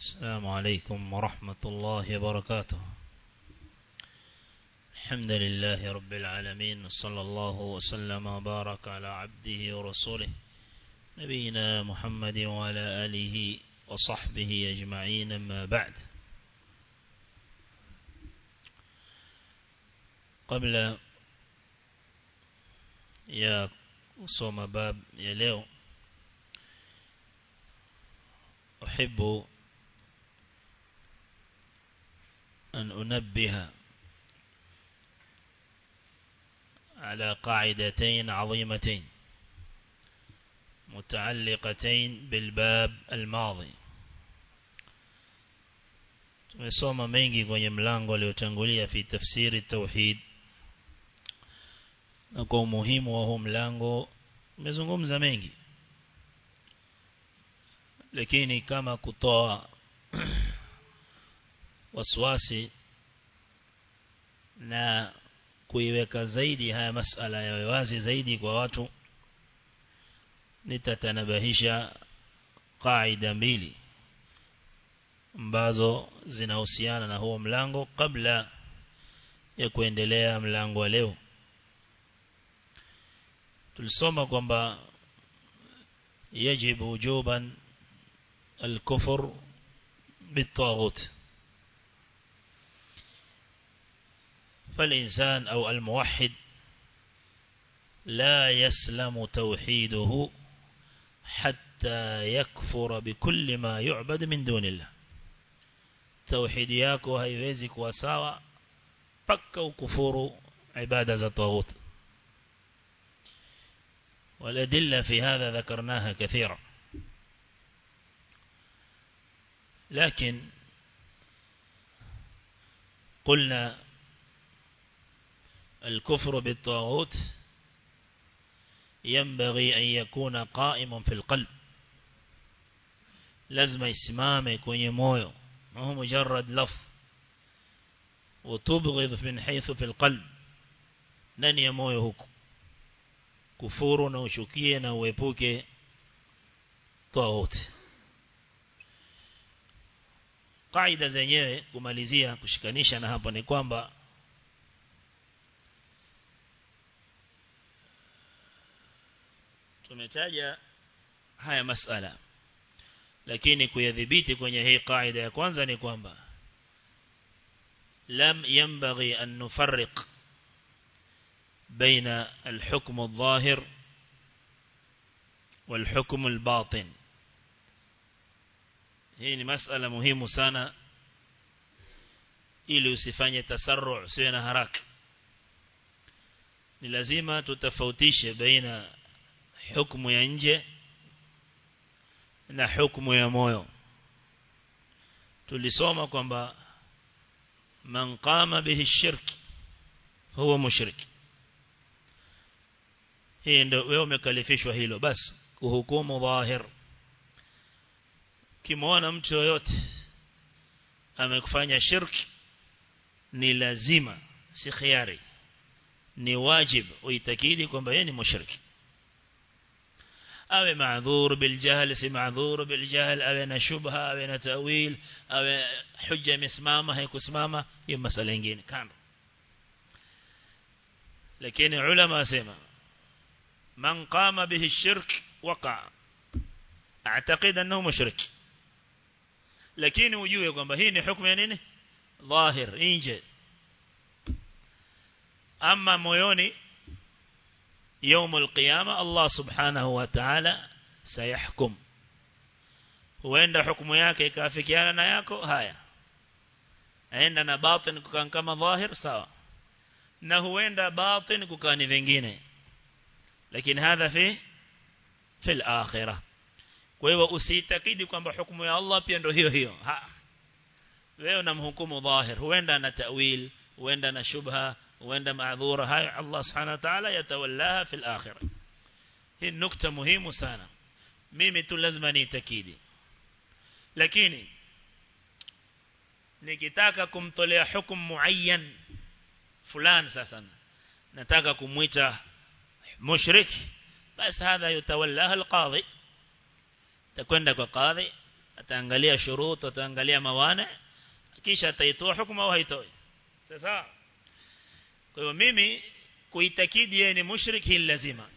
السلام عليكم ورحمة الله وبركاته الحمد لله رب العالمين صلى الله وسلم وبارك على عبده ورسوله نبينا محمد وعلى آله وصحبه أجمعين ما بعد قبل يا صوم باب يا leo أحب أن أنبه على قاعدتين عظيمتين متعلقتين بالباب الماضي tumesoma mengi kwenye mlango uliotangulia fi tafsiri tauhid na kwa umuhimu wa huu mlango umezungumza mengi lakini kama kutoa waswasi na kuiweka zaidi haya masala ya wazi zaidi kwa watu nitatanabahisha kaida mbili ambazo zinahusiana na huo mlango kabla ya kuendelea mlango wa leo tulisoma kwamba يجب وجوبا الكفر بالطاغوت فالإنسان أو الموحد لا يسلم توحيده حتى يكفر بكل ما يعبد من دون الله توحيد yako haiwezi kuwa sawa paka ukufuru ibada za طاغوت والأدلة في هذا ذكرناها كثيرا لكن قلنا الكفر بالطاغوت ينبغي أن يكون قائما في القلب لازم اسمامه kwenye moyo ما هو مجرد لف وتبغض من حيث في القلب ndani ya moyo huko kufuru na ushukie na uepuke tawuti kaida zenyewe kumalizia kushikanisha na hapo ni kwamba tumetaja haya masala lakini kuyadhibiti kwenye hii kaida ya kwanza ni kwamba lam yanbaghi an nufarriq بين الحكم الظاهر والحكم الباطن hii ni masala muhimu sana ili usifanye tasarru usiwe na haraka ni lazima tutafautishe baina hukumu ya nje na hukumu ya moyo tulisoma kwamba man qama bihi shirki huwa mushriki hii ndio wewe umekalifishwa hilo basi kuhukumu dhahir kimwona mtu yoyote amekufanya shirki ni lazima si khiari ni wajib uitakidi kwamba yeye ni mushriki awe maadhur biljahl si maadhur biljahl awe na shubha awe na tawil awe hujja imesimama haikusimama hiyo masala nyingine kando lakini ulama wasema من قام به الشرك وقع اعتقد انه مشرك lakini ujue kwamba hii ni hukumu ya nini dhahir nje ama moyoni يوم القيامه الله سبحانه وتعالى سيحكم huenda hukumu yake ikafikiana na yako haya aenda na batin kukan kama dhahir sawa na huenda batin kukani vingine lakini hadha fi fi al-akhirah kwa hiyo usiitakidi kwamba hukumu ya Allah pia ndio hiyo hiyo ha wewe unamhukumu dhahir huenda na ta'wil huenda na shubha huenda maadhura hayo Allah subhanahu wa ta'ala yatawallaha fi al-akhirah hii nukta muhimu sana mimi tu lazima niitakidi lakini nikitaka kumtolea hukumu muayyan fulani sasa nataka kumuita mushrik basi hadha yutawallaha alqadhi takwenda kwa qadhi ataangalia shurut ataangalia mawane kisha ataitoa hukumu au haitoi sasa kwa hiyo mimi kuitakidi yeye ni mushrik hili lazima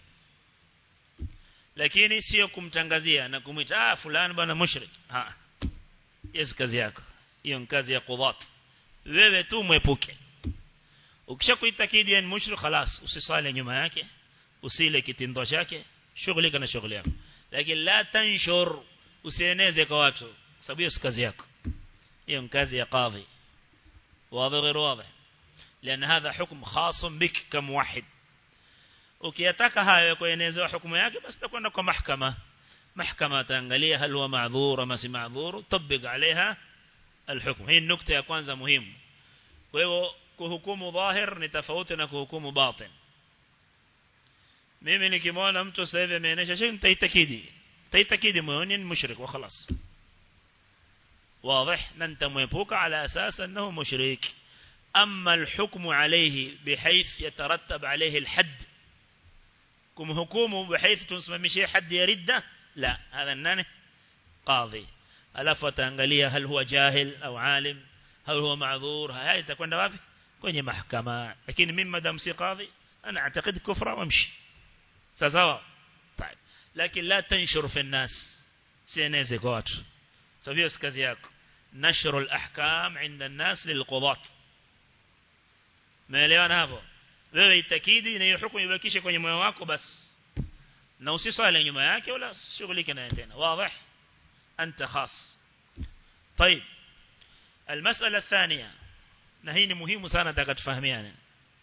lakini sio kumtangazia na kumwita ah fulani bwana mushrik ah yes kazi yako hiyo ni kazi ya qudhat wewe tu mwepuke ukishakuitakidi yeye ni mushrik خلاص usiswali nyuma yake usile kitindo chake shughulika na shughuli yako lakini la tanshur usieneze kwa watu sababu hiyo si kazi yako hiyo ni kazi ya qadhi واضح غير واضح لأن هذا حكم خاص بك كموحد ukiyataka hayo kuenezewa hukumu yake basi takwenda kwa mahkama mahkama taangalia hal huwa ma'dhur ama si ma'dhur tabik عليها الحكم hii nukta ya kwanza muhimu kwa hivyo kuhukumu dhahir ni tofauti na kuhukumu batin mimi nikimwona mtu sasa hivi ameenesha shay nitaitakidi nitaitakidi moyoni ni mushrik wa خلاص واضح ننتميبوك على أساس أنه مشرك أما الحكم عليه بحيث يترتب عليه الحد كم حكومه بحيث تنسمى حد يرد لا هذا النانه قاضي ألف وتنغلية هل هو جاهل أو عالم هل هو معذور هاي تكون دوافي kwenye mahakama lakini mimi madam si qadhi ana اعتقد kufra wamshi sawa طيب lakini la tanshur fi الناس sieneze kwa watu سويه kazi yako نشر الأحكام عند الناس للقضاة maelewana hapo wewe itakidi na hiyo hukumu ibakishe kwenye moyo wako basi na usiswali nyuma yake wala shughulike naye tena wazi anta khas طيب المسألة الثانية نهين مهم سنة تفهميانا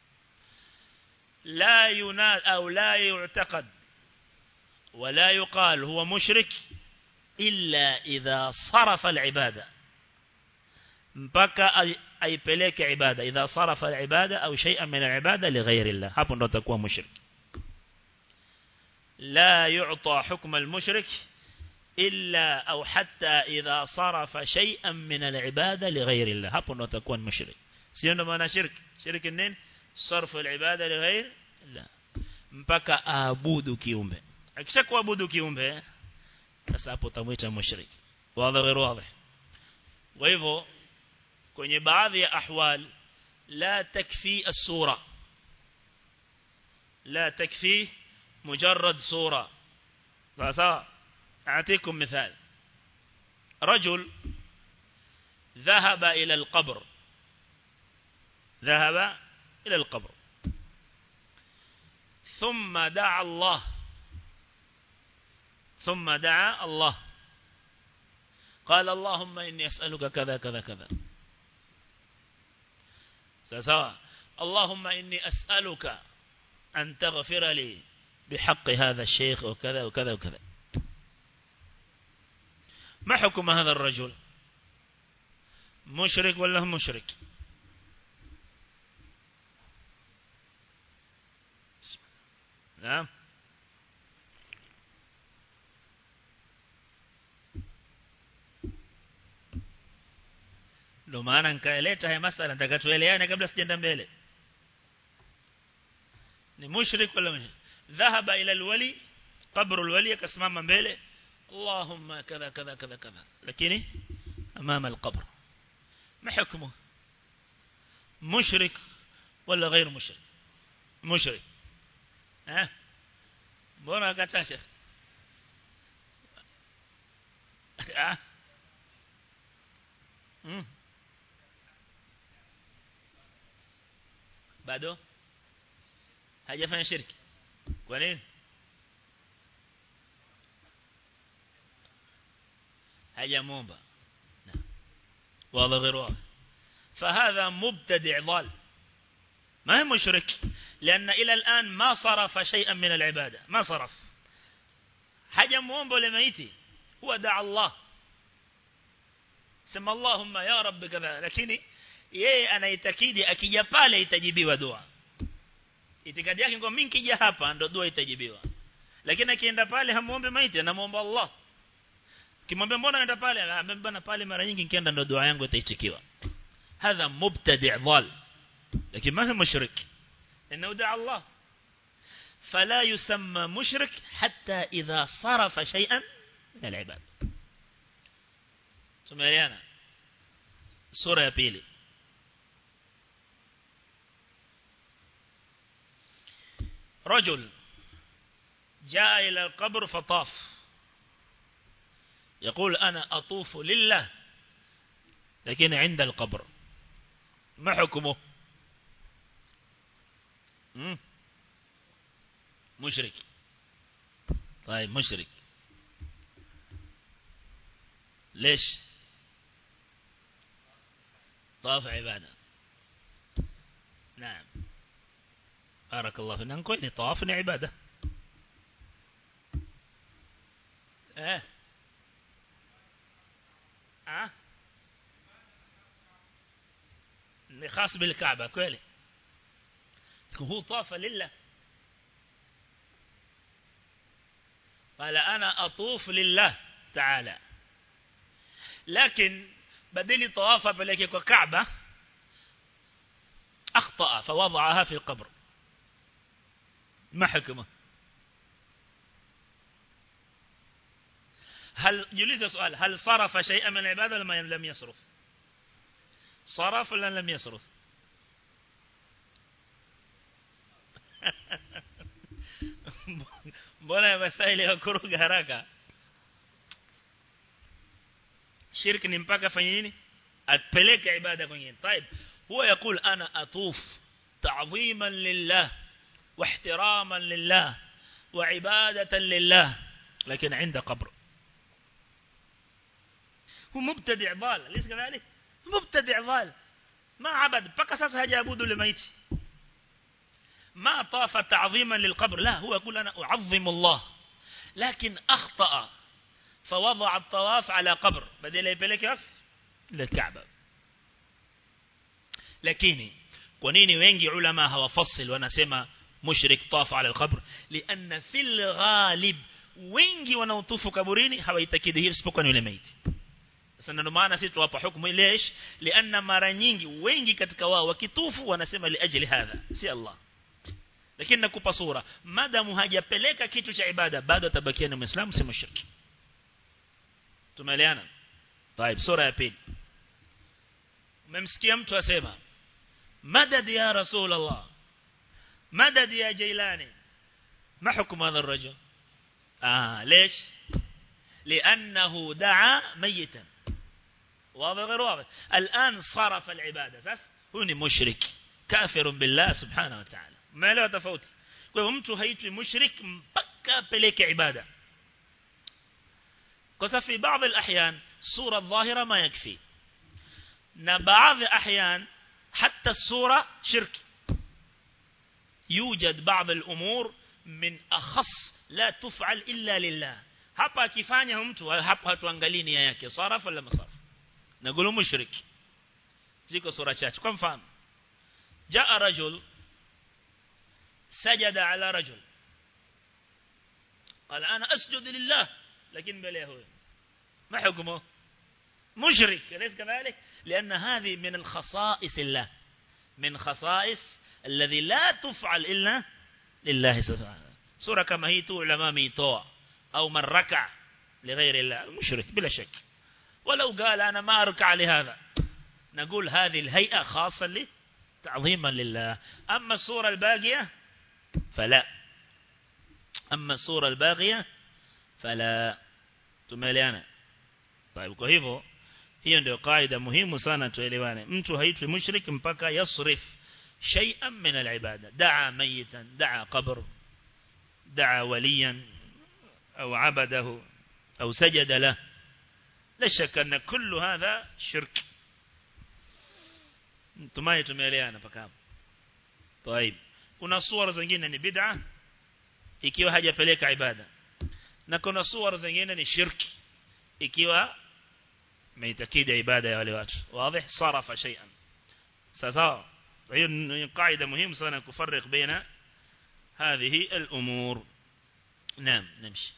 لا ينال أو لا يعتقد ولا يقال هو مشرك إلا إذا صرف العبادة mpaka aipeleke ibada idha sarafa al-ibada au shay'an min al-ibada li ghayri Allah hapo ndo atakuwa mushrik la yu'ta hukm al-mushrik illa au hatta idha sarafa shay'an min al-ibada li ghayri Allah hapo ndo atakuwa mushrik sio ndo maana shirk shirk nini sarfu al-ibada li ghayri Allah mpaka aabudu kiumbe akisha kuabudu kiumbe sasa hapo tamuita mushrik wazi غير واضح kwa hivyo kwenye baadhi ya ahwal la takfi as-sura la takfi mujarrad sura sasa اعطيكم مثال رجل ذهب إلى القبر ذهب إلى القبر ثم دعا الله ثم دعا الله قال اللهم إني أسألك كذا كذا كذا سواء اللهم إني أسألك أن تغفر لي بحق هذا الشيخ وكذا وكذا وكذا ما حكم هذا الرجل مشرك ولا هم مشرك نعم ndio maana nikaeleta haya masala nataka tueleane kabla sijaenda mbele ni mushrik wala mushrik dhahaba ila alwali qabru alwali akasimama mbele اللهم كذا كذا كذا كذا لكن أمام القبر ما حكمه مشرك ولا غير مشرك مشرك ها بونا كتاشا ها bado hajafanya shirki kwa nini hajamuomba واضح غير واضح فهذا مبتدع ضال ما هي مشرك لأن إلى الآن ما صرف شيئا من العبادة ما صرف حاجة موomba لميتي هو دعا الله سمى اللهم يا رب كذا lakini yeye anaitakidi akija pale itajibiwa dua itikadi yake kwa mimi nikija hapa ndo dua itajibiwa lakini akienda pale hamuombe maiti anamuomba Allah kimwambia mbona unaenda pale amebana pale mara nyingi nikienda ndo dua yangu itaitikiwa hadha mubtadi' dhal lakini ma huwa mushrik انه دعا الله فلا يسمى مشرك حتى اذا صرف شيئا من العباد tumeelewana sura ya pili رجل جاء إلى القبر فطاف يقول أنا أطوف لله لكن عند القبر ما حكمه مشرك طيب مشرك ليش طاف عبادة نعم بارك الله فينا نقول طواف عبادة ايه اه خاص بالكعبة كويلي هو طاف لله قال أنا أطوف لله تعالى لكن بدل طواف بلك كعبة أخطأ فوضعها في القبر ما حكمه هل يليز سؤال هل صرف شيئا من العبادة لما لم يصرف صرف ولا لم يصرف mbona masaili ya kuruga haraka shirki ni mpaka afanye nini apeleke ibada kwenye طيب هو يقول انا اطوف تعظيما لله واحتراما لله وعبادة لله لكن عند قبر هو مبتدع ضال ليس كذلك مبتدع ضال ما عبد بقى ساسا هجابود لميت ما طاف تعظيما للقبر لا هو يقول أنا أعظم الله لكن أخطأ فوضع الطواف على قبر بدل يبلك للكعبة lakini kwa nini wengi ulama hawafassil wanasema mushrik tafa ala alqabr lianna fil ghalib wengi wanaotufu kaburini hawaitakidi hiyo isipokuwa ni yule maiti sasa ndio maana sisi tuwapa hukumu lesh lianna mara nyingi wengi katika wao wakitufu wanasema liajli hadha si Allah lakini nakupa sura madamu hajapeleka kitu cha ibada bado atabakia ni muislamu si mushriki tumeeleana طيب sura ya pili umemsikia mtu asema madad ya rasul Allah madad ya jailani ما حكم هذا الرجل آه ليش لأنه دعا ميتا واضح غير واضح الآن صرف العبادة ساس هو مشرك كافر بالله سبحانه وتعالى ما له تفوت kwa hivyo mtu haitwi mushrik mpaka apeleke ibada kwa sababu في بعض الأحيان صورة الظاهرة ما يكفي na baadhi ahyan حتى الصورة شرك يوجد بعض الأمور من أخص لا تفعل إلا لله hapa akifanya mtu hapa hatuangalii nia yake saraf wala masaraf nagulu mushrik ziko sura chache kwa mfano jaa rajul سجد على رجل قال أنا أسجد لله لكن بليه هو ما حكمه مشرك أليس كذلك لأن هذه من الخصائص الله من خصائص الذي لا تفعل إلا لله سبحانه سورة كما هي علماء ميتوى أو من ركع لغير الله مشرك بلا شك ولو قال أنا ما أركع لهذا نقول هذه الهيئة خاصة لي تعظيما لله أما السورة الباقية فلا أما الصورة الباقية فلا tumeliana طيب kwa hivyo hiyo ndio kaida muhimu sana tuelewane mtu haitwi mushrik mpaka yasrif shay'an min al-ibada da'a mayitan da'a qabr da'a waliyan au abadahu au sajada lahu la shakka anna kullu hadha shirk tumai tumeelewana paka hapo طيب kuna suwara zingine ni bid'a ikiwa hajapeleka ibada na kuna suwara zingine ni shirki ikiwa meitakidi ibada ya wale watu wazi sarafa shay'an sasa hiyo ni kaida muhimu sana kufarq baina هذه الأمور نعم نمشي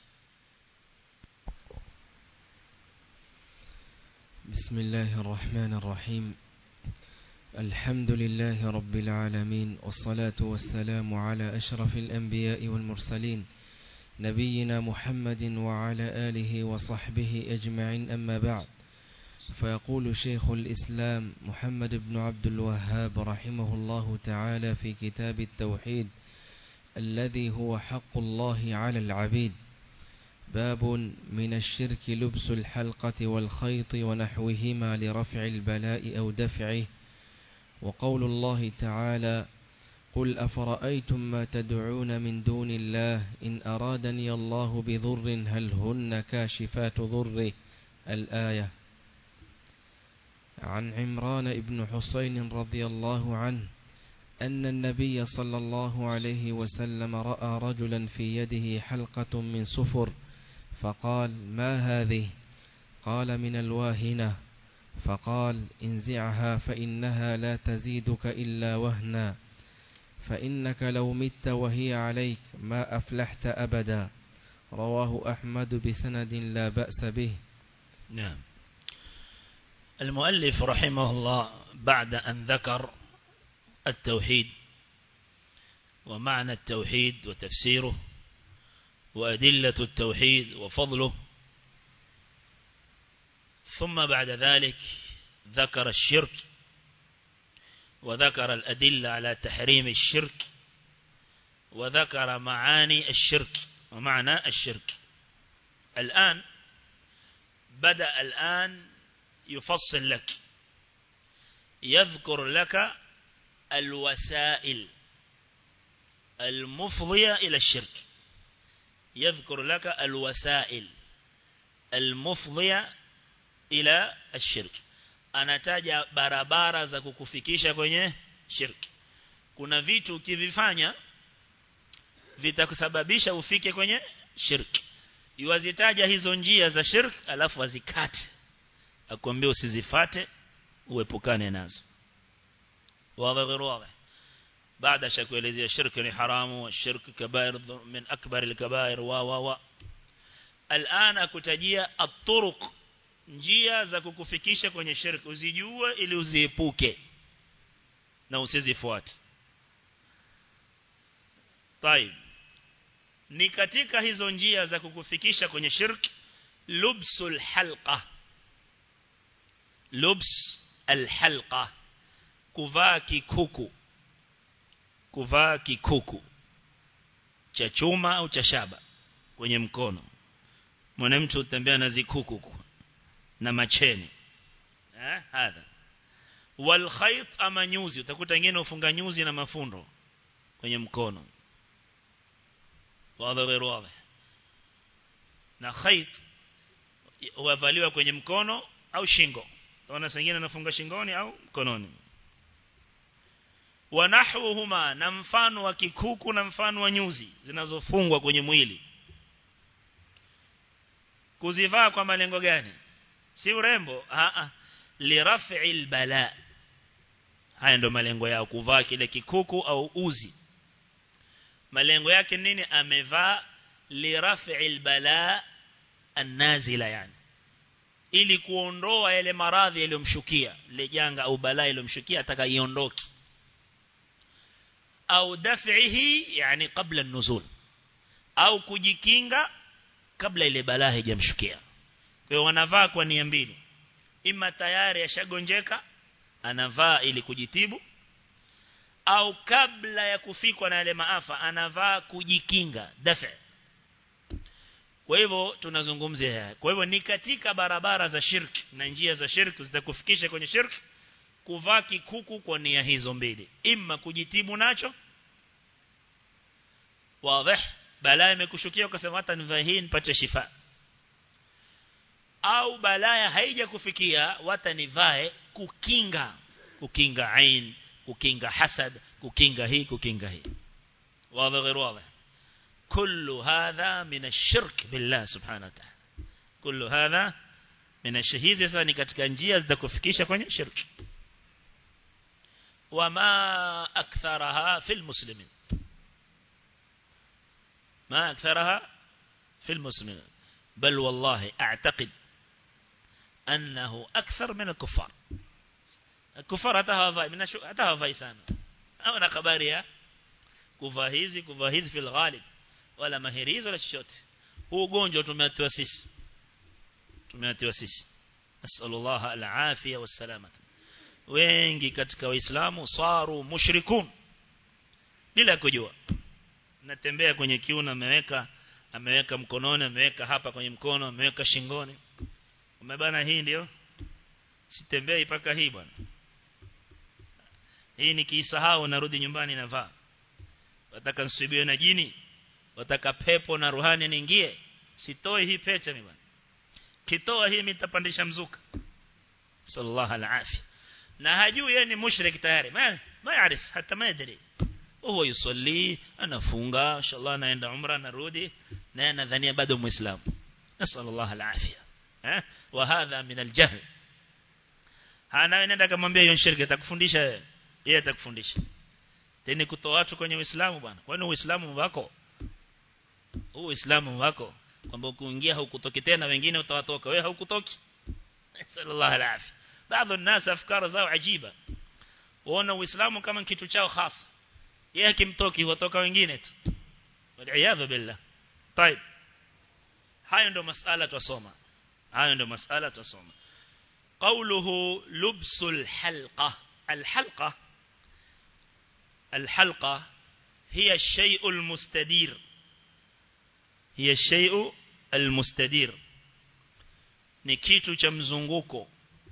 بسم الله الرحمن الرحيم الحمد لله رب العالمين والصلاة والسلام على أشرف الأنبياء والمرسلين نبينا محمد وعلى آله وصحبه أجمعين أما بعد فيقول شيخ الإسلام محمد بن عبد الوهاب رحمه الله تعالى في كتاب التوحيد الذي هو حق الله على العبيد باب من الشرك لبس الحلقة والخيط ونحوهما لرفع البلاء أو دفعه وقول الله تعالى قل أفرأيتم ما تدعون من دون الله إن أرادني الله بضر هل هن كاشفات ضره الآية عن عمران بن حسين رضي الله عنه أن النبي صلى الله عليه وسلم رأى رجلا في يده حلقة من سفر فقال ما هذه قال من الواهنة فقال انزعها فإنها لا تزيدك إلا وهنا فإنك لو مت وهي عليك ما أفلحت أبدا رواه أحمد بسند لا بأس به نعم المؤلف رحمه الله بعد أن ذكر التوحيد ومعنى التوحيد وتفسيره وأدلة التوحيد وفضله ثم بعد ذلك ذكر الشرك وذكر الأدلة على تحريم الشرك وذكر معاني الشرك ومعنى الشرك الآن بدأ الآن يفصل لك يذكر لك الوسائل المفضية إلى الشرك يذكر لك الوسائل المفضية إلى الشرك anataja barabara za kukufikisha kwenye shirki kuna vitu ukivifanya vitakusababisha ufike kwenye shirki yuwazitaja hizo njia za shirki alafu azikate akwambia usizifate uepukane nazo wazi غير واضح بعد شكوelezea shirki ni haramu wa shirki kabair min akbar al-kabair wa wa wa الان akutajia at-turuq njia za kukufikisha kwenye shirki uzijue ili uziepuke na usizifuate طيب ni katika hizo njia za kukufikisha kwenye shirki lubsul halqa lubs alhalqa kuvaa kikuku kuvaa kikuku cha chuma au cha shaba kwenye mkono mwanamtu utembea na zikuku na macheni eh hadha wal khayt ama nyuzi utakuta wengine ufunga nyuzi na mafundo kwenye mkono wazi غير واضح na khayt huavaliwa kwenye mkono au shingo Tunaona sengine anafunga shingoni au mkononi. Wanahwuhuma na mfano wa kikuku na mfano wa nyuzi zinazofungwa kwenye mwili. Kuzivaa kwa malengo gani? Si urembo, a a liraf'il bala. Haya ndio malengo yao kuvaa kile kikuku au uzi. Malengo yake nini? Amevaa liraf'il bala annazila yani ili kuondoa yale maradhi yaliyomshukia ile janga au balaa iliyomshukia ataka iondoke au daf'ihi yani kabla nuzul au kujikinga kabla ile balaa haijamshukia kwa hiyo wanavaa kwa nia mbili ima tayari yashagonjeka anavaa ili kujitibu au kabla ya kufikwa na yale maafa anavaa kujikinga dafa kwa hivyo tunazungumzia haya kwa hivyo ni katika barabara za shirki na njia za shirki zitakufikisha kwenye shirki kuvaa kikuku kwa nia hizo mbili imma kujitibu nacho wazi balaa imekushukia ukasema hata nivae hii nipate shifa au balaa haija kufikia wata nivae kukinga kukinga ain kukinga hasad kukinga hii kukinga hii wazi غير واضح كل هذا من الشرك بالله سبحانه وتعالى كل هذا من الشهيد sasa ni katika njia zitakufikisha kwenye shirki وما أكثرها في المسلمين ما أكثرها في المسلمين بل والله أعتقد أنه أكثر من الكفار الكفار أتهافي من شو أتهافي سانا أو نخبارها kuvahizi kuvahizi fil ghalib wala mahirizi wala chochote huu ugonjwa tumeatiwa sisi tumeatiwa sisi nasallallahu alafia wassalamata wengi katika waislamu saru mushrikun bila kujua natembea kwenye kiuno ameweka ameweka mkononi ameweka hapa kwenye mkono ameweka shingoni umebana hii ndio sitembei paka hii bwana hii nikiisahau narudi nyumbani navaa wataka nsubiwe na jini wataka pepo na ruhani niingie sitoi hii pecha mimi bwana kitoa hii mitapandisha mzuka sallallahu alaihi na hajui yeye ni mushrik tayari ma ma yaarif hata ma yadri huwa yusalli anafunga inshallah anaenda umra narudi na anadhania bado muislamu nasallallahu alafia eh wa hadha min aljahl hana nenda kumwambia hiyo shirki atakufundisha yeye atakufundisha tena kutoa watu kwenye uislamu bwana kwani uislamu wako huu uislamu wako kwamba ukiingia haukutoki tena wengine utawatoka wewe haukutoki sallallahu alaihi baadhi الناس afkara zao ajiba waona uislamu kama kitu chao hasa yeye akimtoki watoka wengine tu waliaadha billah طيب hayo ndo masala tusoma hayo ndo masala tusoma قوله لبس الحلقة الحلقة الحلقة هي الشيء المستدير هي الشيء المستدير ni kitu cha mzunguko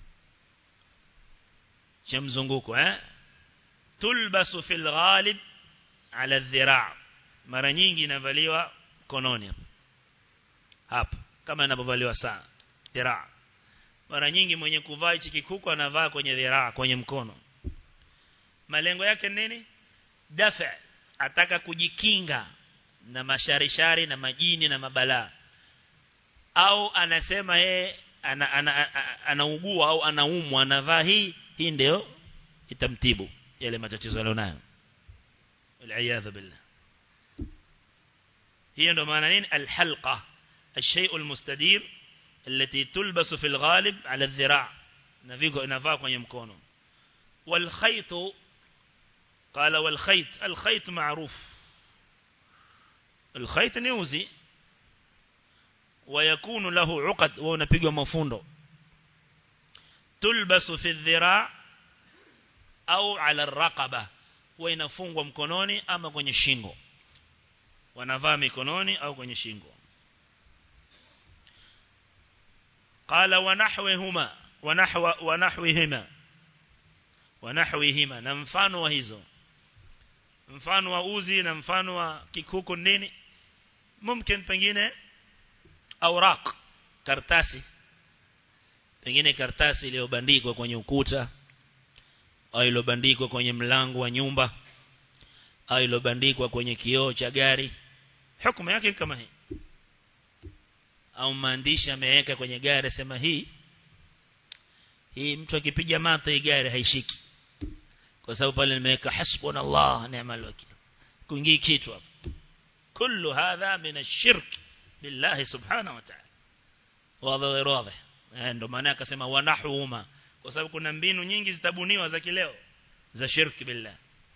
cha mzunguko eh tulbasu fil ghalib ala dhira' mara nyingi inavaliwa kononi hapa kama inapovaliwa saa dhira' mara nyingi mwenye kuvaa hichi kikuku anavaa kwenye dhira' kwenye mkono malengo yake nini dafa ataka kujikinga na masharishari na majini na mabalaa au anasema yeye anaugua ana, ana, ana au anaumwa anavaa hii hii ndio itamtibu yale matatizo alionayo wal billah hiyo ndo maana nini alhalqa الشيء المستدير التي تلبس في الغالب على الذراع نفيقو نفاق kwenye mkono والخيط قال والخيط الخيط معروف الخيط نيوزي ويكون له عقد ونبيغو مفوندو تلبس في الذراع au ala raqaba huwa inafungwa mkononi ama kwenye shingo wanavaa mikononi au kwenye shingo qala wa nahwihuma wa nahwa wa nahwihima wa nahwihima na mfano wa hizo mfano wa uzi na mfano wa kikuku nini mumkin pengine awraq kartasi pengine kartasi iliyobandikwa kwenye ukuta au ilobandikwa kwenye mlango wa nyumba au ilobandikwa kwenye kioo cha gari hukumu yake kama hii au maandishi ameweka kwenye gari sema hii hii mtu akipiga mata hii gari haishiki kwa sababu pale nimeweka hasbunallah ni'mal wakil kuingii kitu hapo kullu hadha min ash-shirk billahi subhanahu wa ta'ala wazi wazi ndio maana akasema wanahuuma kwa sababu kuna mbinu nyingi zitabuniwa za kileo za shirki billah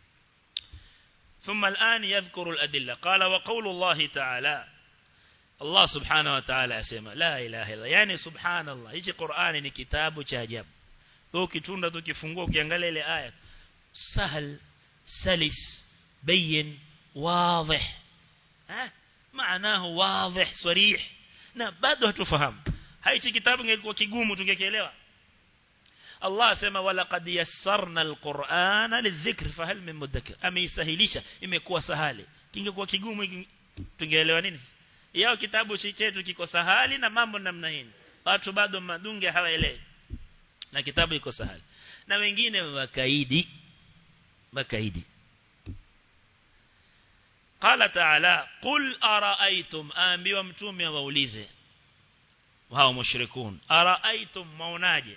ثم الآن يذكر الأدلة قال وقول الله تعالى الله سبحانه وتعالى يسمى لا إله إلا يعني سبحان الله hichi Qur'ani ni kitabu cha ajabu ukitunda tukifungua ukiangalia ile aya sahal salis bayin واضح ها معناه واضح صريح na bado hatufahamu hichi kitabu ingekuwa kigumu tungekielewa Allah asema wala qad yassarna alqur'ana lidhikr fahal min mudakkir ameisahilisha imekuwa sahali kingekuwa kigumu tungeelewa nini yao kitabu chetu kiko sahali na mambo namna hii watu bado madunge hawaelewi na kitabu iko sahali na wengine wakaidi wakaidi قال تعالى قل أرأيتم أنبيوا متومي وأوليزه وهو مشركون أرأيتم موناجه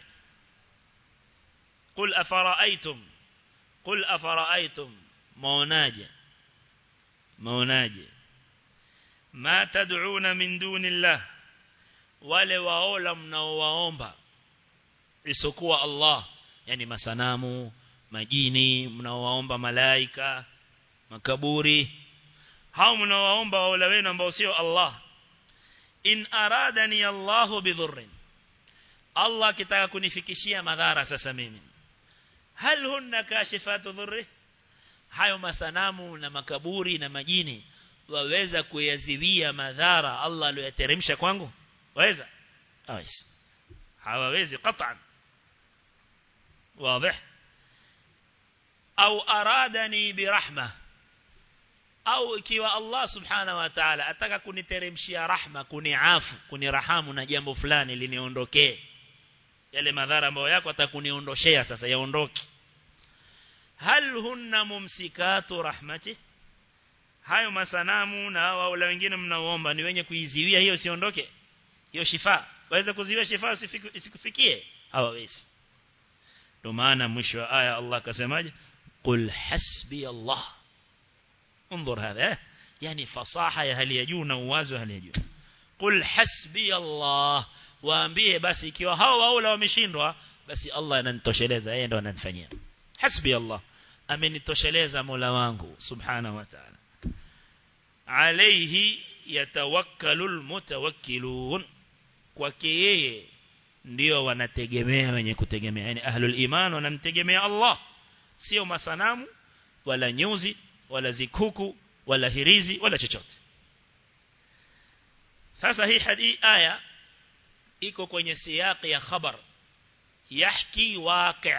قل أفرأيتم قل أفرأيتم موناجه موناجه ما تدعون من دون الله wale waola mnaowaomba isokuwa Allah yani masanamu majini mnaowaomba malaika makaburi hao mnaowaomba waola wenu ambao sio Allah in aradani Allah bidhurrin Allah kitaka kunifikishia madhara sasa mimi hal hunna kashifatu dhurri hayo masanamu na makaburi na majini waweza kuyaziwia madhara Allah aliyoteremsha kwangu waweza hawezi hawawezi qat'an واضح au aradani birahma au ikiwa Allah subhanahu wa ta'ala ataka kuniteremshia rahma kuniafu kunirahamu na jambo fulani liniondokee yale madhara ambayo yako atakuniondoshea sasa yaondoke hal hunna mumsikatu rahmati hayo masanamu na wala wengine mnaoomba ni wenye kuiziwia hiyo siondoke hiyo shifa waweza kuziwia shifa isikufikie hawawezi ndio maana mwisho wa aya Allah akasemaje qul hasbi Allah انظر هذا يعني فصاحه ya hali ya juu na uwazi wa hali ya juu qul hasbi Allah waambie basi ikiwa hao waula wameshindwa basi Allah ananitosheleza yeye ndo ananifanyia hasbi Allah amenitosheleza Mola wangu subhanahu wa ta'ala alayhi yatawakkalul mutawakkilun kwake yeye ndio wanategemea wenye kutegemea yani ahlul iman wanamtegemea Allah sio masanamu wala nyuzi wala zikuku wala hirizi wala chochote sasa hii hadi aya iko kwenye siyaqi ya khabar yahki waqi'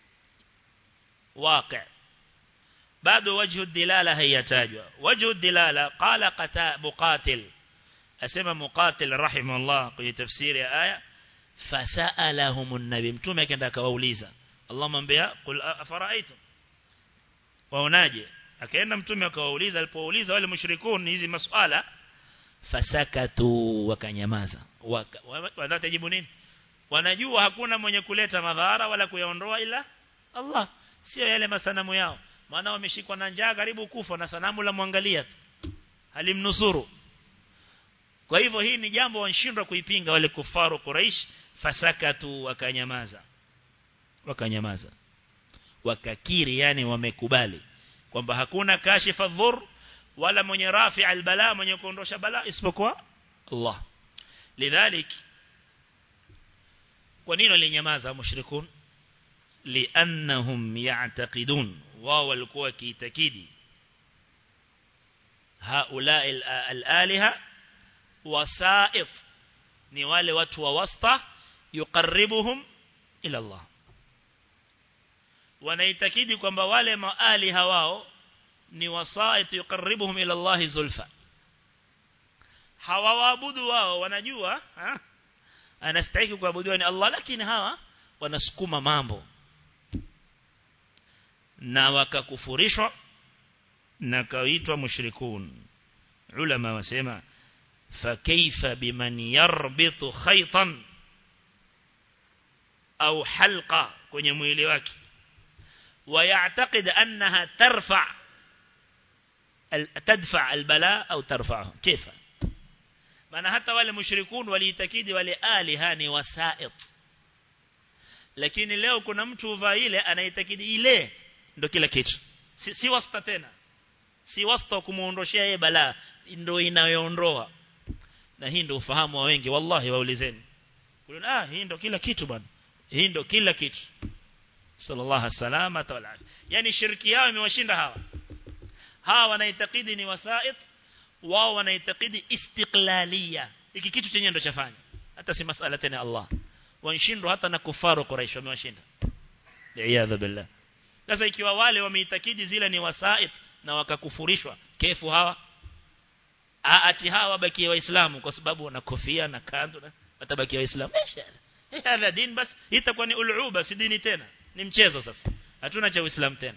waqi' bado wajhu dilala hayatajwa wajhu dilala qala qata muqatil asema muqatil rahimahullah kwenye tafsiri ya aya fasalahum an-nabi mtume akaenda akawauliza Allah mwambia qul afara'aytum waonaje akaenda mtume akawauliza alipouliza wale mushrikun hizi masuala fasakatu wakanyamaza wanatajibu nini wanajua hakuna mwenye kuleta madhara wala kuyaondoa ila Allah sio yale masanamu yao maana wameshikwa na njaa karibu kufa na sanamu la mwangalia halimnusuru kwa hivyo hii ni jambo wanashindwa kuipinga wale kufaru Quraish fasakatu wakanyamaza wakanyamaza wakakiri yani wamekubali kwamba hakuna kashifa dhur wala mwenye rafi albala mwenye kuondosha bala isipokuwa Allah lidhalik kwa nini walinyamaza mushrikun liannahum ya'taqidun wao walikuwa kiitakidi haula al-aliha wasa'it ni wale watu wa wasta yuqarribuhum ila Allah wanaitakidi kwamba wale maali hawao ni wasait yuqarribuhum ila Allah zulfa hawaabudu wao wanajua ha? anastahili kuabudiwa ni Allah lakini hawa wanasukuma mambo na wakakufurishwa na kaitwa mushrikun ulama wasema فكيف بمن يربط خيطا أو حلقة kwenye mwili wake ويعتقد أنها ترفع تدفع البلاء أو ترفعه كيف maana hata wale mushrikun waliitakidi wale aliha ni wasait lakini leo kuna mtu uvaa ile anaitakidi ile ndo kila kitu si, si wasta tena si wasta kumuondoshia yeye balaa ndo inayoondoa na hii ndo ufahamu wa wengi wallahi waulizeni kulina ah hii ndo kila kitu bwana hii ndo kila kitu sallallahu salama wal yani shirki yao imewashinda hawa hawa wanaitakidi ni wasait wao wanaitakidi istiqlalia hiki kitu chenye ndo chafanya hata si masala tena Allah wanshindwa hata na kufaru quraish wamewashinda li'iyadha billah sasa ikiwa wale wameitakidi zile ni wasait na wakakufurishwa kefu hawa ati hawa bakie waislamu kwa sababu wana kofia na kanzu na watabaki waislamu hadha din bas itakuwa ni uluba si dini tena ni mchezo sasa hatuna cha uislamu tena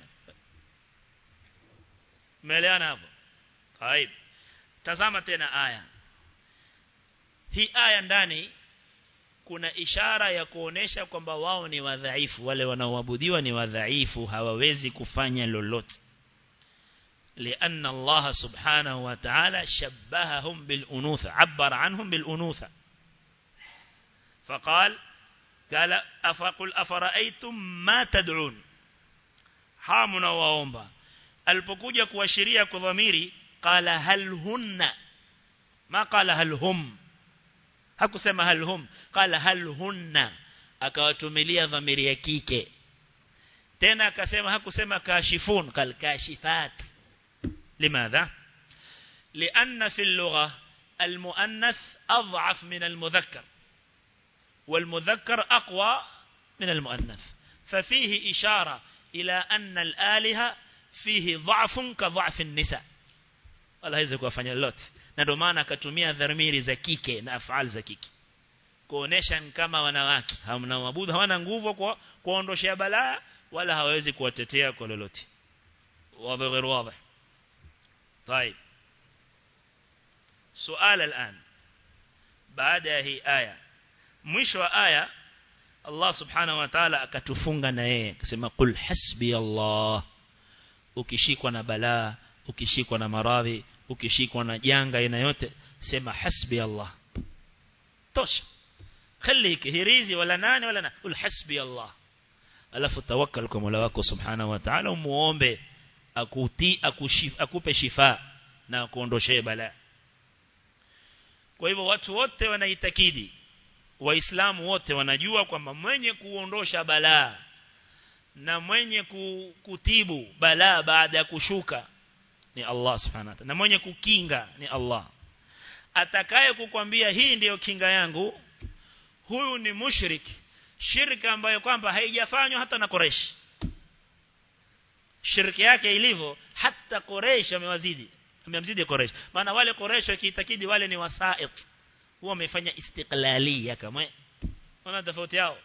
umeelewana hapo haib tazama tena aya hii aya ndani kuna ishara ya kuonesha kwamba wao ni wadhaifu wale wanaoabudiwa ni wadhaifu hawawezi kufanya lolote لأن الله سبحانه وتعالى شبههم بالأنوثة عبر عنهم بالأنوثة فقال قال أفقل أفرأيتم ما تدعون حامنا وأومبا alipokuja kuashiria kwa dhamiri qala hal hunna ma qala hal hum hakusema hal hum qala hal hunna akawatumilia dhamiri ya kike tena akasema hakusema kashifun kal kashifat limadha لأن في اللغة المؤنث أضعف من المذكر والمذكر أقوى من المؤنث ففيه إشارة إلى أن الآلهة فيه ضعف كضعف النساء wala hawezi kuwafanya lolote na ndio maana akatumia dhamiri za kike na afal za kike kuonesha kama wanawake hamna mabudu hawana nguvu kwa kuondoshia balaa wala hawezi kuwatetea kwa lolote wazi غير واضح طيب سؤال الآن بعد هي آية mwisho wa aya Allah subhanahu wa ta'ala akatufunga na yeye akasema qul hasbi Allah ukishikwa na balaa ukishikwa na maradhi ukishikwa na janga aina yote sema hasbi Allah tosha خليك hirizi wala nani wala nani qul hasbi Allah alafu tawakkal kwa Mola wako subhanahu wa ta'ala umuombe akuti akushif, akupe shifa na kuondoshee balaa kwa hivyo watu wote wanaitakidi waislamu wote wanajua kwamba mwenye kuondosha balaa na mwenye kutibu balaa baada ya kushuka ni Allah subhanahu wa ta'ala na mwenye kukinga ni Allah atakaye kukwambia hii ndiyo kinga yangu huyu ni mushrik shirka ambayo kwamba haijafanywa hata na Quraysh shirki yake ilivyo hata Quraysh amewazidi amemzidi Quraysh maana wale Quraysh wakiitakidi wale ni wasait huwa wamefanya istiqlalia kama wana tofauti yao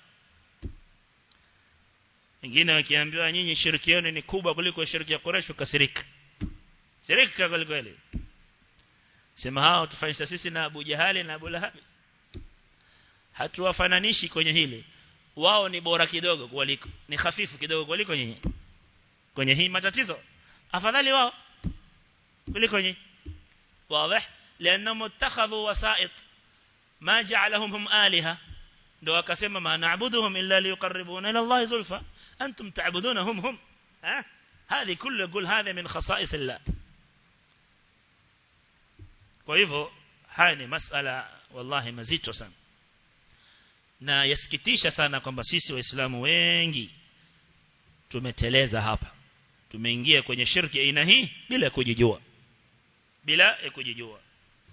wengine wakiambiwa nyinyi shirki yenu ni kubwa kuliko shirki ya Quraysh ukasirika shirika kweli kweli sema hao tufanyisha sisi na Abu Jahali na Abu Lahab hatuwafananishi kwenye hili wao ni bora kidogo kuliko ni hafifu kidogo kuliko nyinyi kwenye hii matatizo afadhali wao kuliko nyinyi واضح لانهم اتخذوا وسائط ما جعلهم هم آلهة ndo akasema ma na'buduhum illa liyuqarribuna ila Allah zulfa antum ta'budunahum hum ha هذه كله يقول هذا من خصائص الله kwa hivyo haya ni masala wallahi mazito sana na yasikitisha sana kwamba sisi waislamu wengi tumeteleza hapa tumeingia kwenye shirki aina hii bila kujijua bila kujijua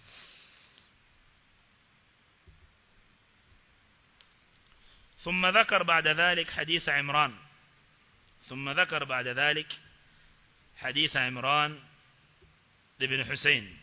ثم ذكر بعد ذلك حديث عمران ثم ذكر بعد ذلك حديث عمران لابن حسين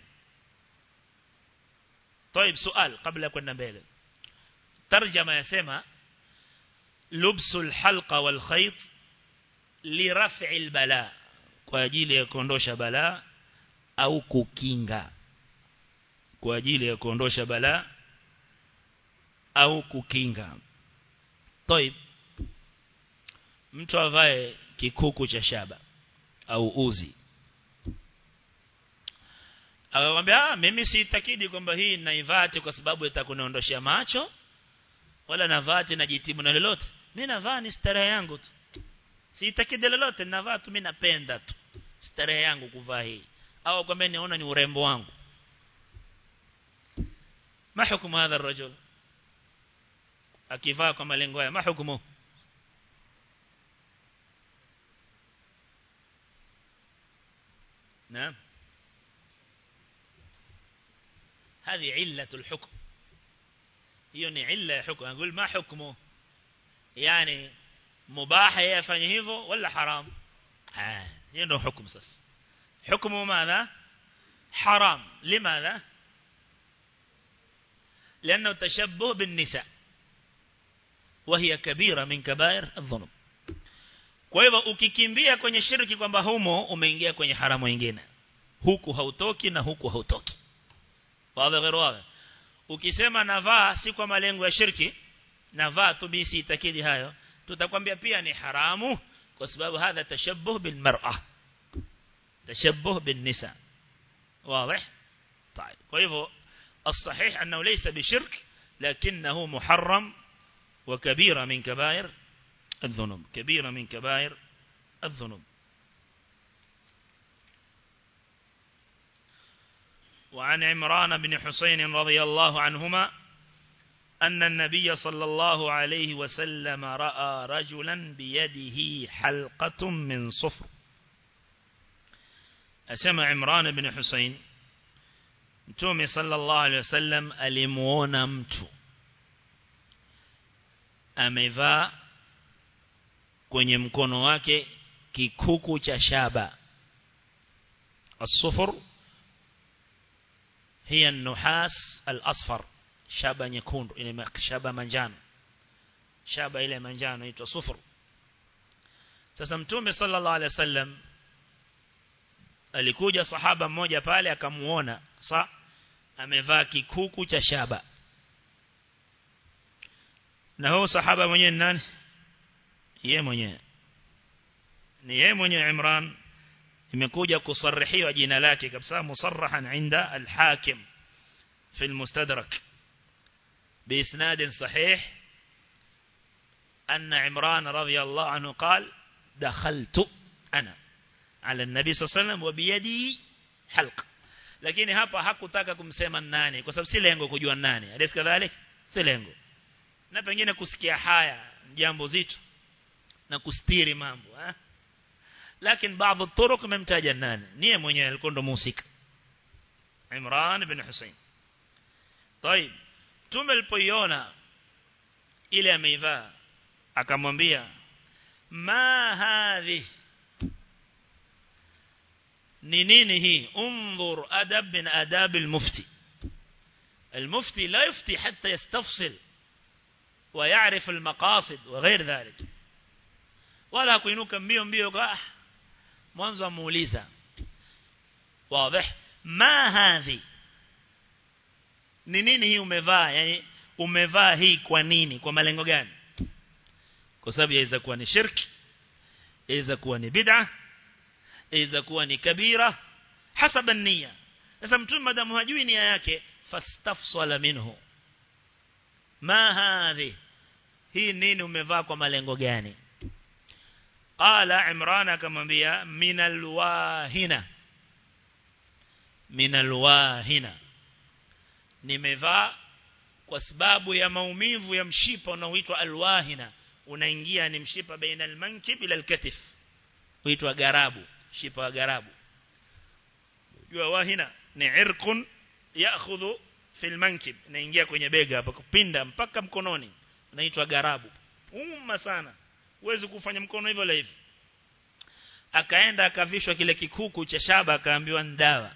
طيب سؤال قبل كنا mbele ترجمه يسمى لبس الحلقة والخيط لرفع البلاء kwa ajili ya kuondosha balaa au kukinga kwa ajili ya kuondosha balaa au kukinga طيب mtu avae kikuku cha shaba au uzi akamwambia ah mimi siitakidi kwamba hii naivati kwa sababu itakuniondoshia macho wala navati najitibu na lolote mimi navaa ni starehe yangu tu siitakidi lolote navaa tu mimi napenda tu starehe yangu kuvaa hii au kwamba niona ni urembo wangu ma hukumu hadha الرجل akivaa kwa malengo haya ma hukumu نعم هذه علة الحكم hiyo ni illa ya hukumu anqul ma hukmu yani mubah yafanye hivyo wala haram ah hiyo ndio hukumu sasa hukumu madha haram limadha لانه تشبه بالنساء وهي كبيره من كبائر الذنوب kwa hivyo ukikimbia kwenye shirki kwamba humo umeingia kwenye haramu nyingine huku hautoki na huku hautoki wazi غير wazi ukisema navaa si kwa malengo ya shirki navaa tu bisi itakidi hayo tutakwambia pia ni haramu kwa sababu hadha tashabbuh bil mar'a tashabbuh bin nisa واضح طيب kwa hivyo الصحيح انه ليس بشرك لكنه محرم وكبيرة من كبائر الذنوب كبيرة من كبائر الذنوب وعن عمران بن حسين رضي الله عنهما أن النبي صلى الله عليه وسلم رأى رجلا بيده حلقة من صفر أسمع عمران بن حسين Mtume sallallahu alaihi wasallam alimuona mtu amevaa kwenye mkono wake kikuku cha shaba الصفر هي النحاس الأصفر shaba nyekundu ile shaba manjano shaba ile manjano inaitwa sufur sasa mtume sallallahu alaihi wasallam alikuja sahaba mmoja pale akamuona sa amevaa kikuku cha shaba na huyo sahaba mwenyewe ni nani yeye mwenyewe ni yeye mwenyewe Imran imekuja kusarihiwa jina lake kabisa musarrahan inda al-hakim في المستدرك بإسناد صحيح أن عمران رضي الله عنه قال دخلت أنا على النبي صلى الله عليه وسلم وبيدي حلق lakini hapa hakutaka kumsema nani kwa sababu si lengo kujua nani hadi kadhalik si lengo na pengine kusikia haya jambo zito na kustiri mambo eh lakini baadhi turuq memtaja nani niye mwenyewe alikuwa ndo musika Imran ibn Hussein طيب tume alipoiona ile ameivaa akamwambia ma hadhi ni nini hii انظر adab min adab المفتي المفتي لا يفتي حتى يستفصل ويعرف المقاصد وغير ذلك ولا kuinuka mbio mbio kwa mwanzo muuliza واضح ما هذه ni nini hii umevaa yani umevaa hii kwa nini kwa malengo gani kwa sababu yaweza kuwa ni shirki yaweza kuwa ni bid'a yaweza kuwa ni kabira hasaba nia sasa mtume madamu hajui nia yake fastafsala minhu ma hadhi hii nini umevaa kwa malengo gani qala imran akamwambia minal wahina minal wahina nimevaa kwa sababu ya maumivu ya mshipa unaoitwa alwahina unaingia ni mshipa baina almankib ila alkatif huitwa garabu mshipa wa garabu jua wahina ni irqun ya'khudhu fi almankib inaingia kwenye bega hapa kupinda mpaka mkononi unaitwa garabu umma sana uwezi kufanya mkono hivyo la hivi akaenda akavishwa kile kikuku cha shaba akaambiwa ndawa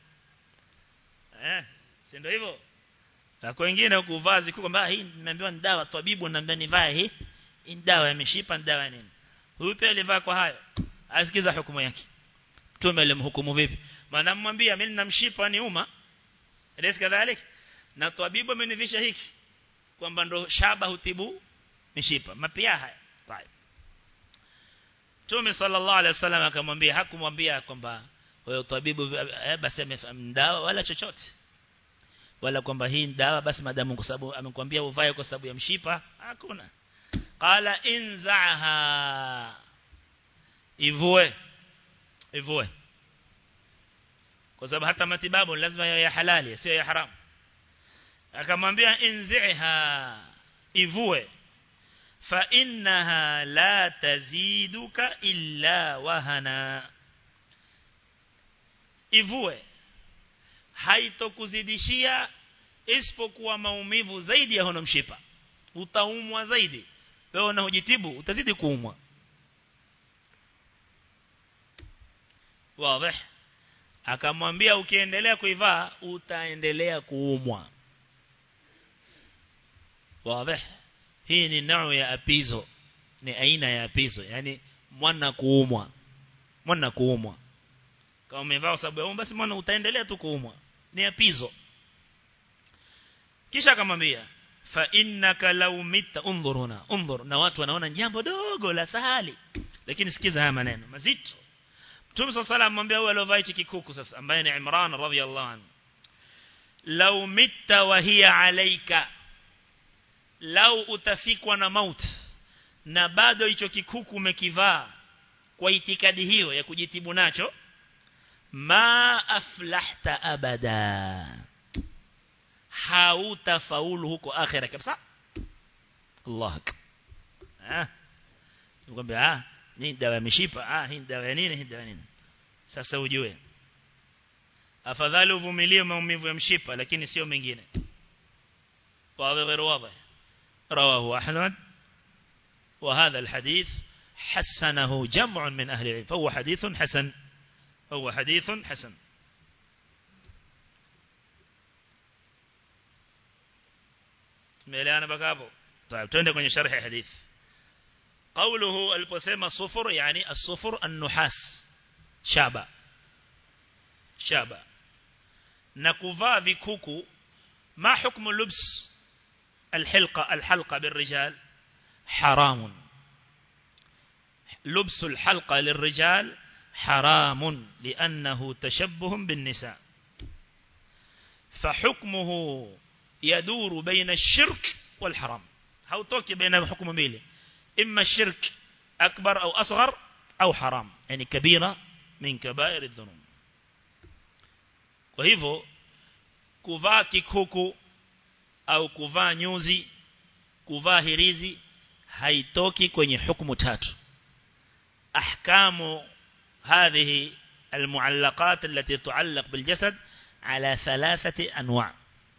eh si ndio hivyo na kwa wengine kuvaa ziku kwamba hii nimeambiwa ni dawa tabibu ananiambia nivae hii hii dawa imeshipa dawa nini huyu pia alivaa kwa hayo asikiza hukumu yake mtume alimhukumu vipi maana mmwambia mimi ninamshipa ni uma elesi kadhalik na tabibu amenivisha hiki kwamba ndo shaba hutibu mishipa mapia haya طيب Mtume sallallahu alaihi wasallam akamwambia hakumwambia kwamba wewe tabibu basi dawa wala chochote wala kwamba hii dawa basi madamu kwa sababu amekwambia uvae kwa sababu ya mshipa hakuna qala inzaha ivue ivue kwa sababu hata matibabu lazima yawe ya halali sio ya haramu akamwambia inziha ivue fa innaha la taziduka illa wahana ivue haitokuzidishia isipokuwa maumivu zaidi ya hono mshipa utaumwa zaidi wewe unahojitibu utazidi kuumwa wazi akamwambia ukiendelea kuivaa utaendelea kuumwa wazi hii ni nao ya apizo ni aina ya apizo yani mwana kuumwa mwana kuumwa kama umevaa sababu ya basi mwana utaendelea tu kuumwa ni apizo kisha akamwambia fa innaka law mita undhuruna undhur na watu wanaona jambo dogo la sahali lakini sikiza haya maneno mazito Mtume صلى الله عليه وسلم huyo aliovaa hichi kikuku sasa ambaye ni Imran radhiyallahu anhu law mitta wa hiya alayka lau utafikwa na maut na bado hicho kikuku umekivaa kwa itikadi hiyo ya kujitibu nacho ma aflahta abada hautafaulu huko akhira kabisa Allah ah nikwambia ah ni dawa ya mishipa ah hii dawa ya nini hii dawa ya nini sasa ujue afadhali uvumilie maumivu ya mshipa lakini sio mengine واضح غير واضح رواه أحمد وهذا الحديث حسنه جمع من أهل العلم فهو حديث حسن فهو حديث حسن ميلانا بكابو طيب تندى كوني شرح حديث قوله البسيمة صفر يعني الصفر النحاس شابا شابا نكوفا vikuku ما حكم لبس الحلقة الحلقة بالرجال حرام لبس الحلقة للرجال حرام لأنه تشبه بالنساء فحكمه يدور بين الشرك والحرام هو توكي بين حكم بيلي إما الشرك أكبر أو أصغر أو حرام يعني كبيرة من كبائر الذنوب وهيفو kuvaa kikuku au kuvaa nyuzi kuvaa hirizi haitoki kwenye hukumu tatu ahkamu هذه المعلقات التي تعلق بالجسد على ثلاثة أنواع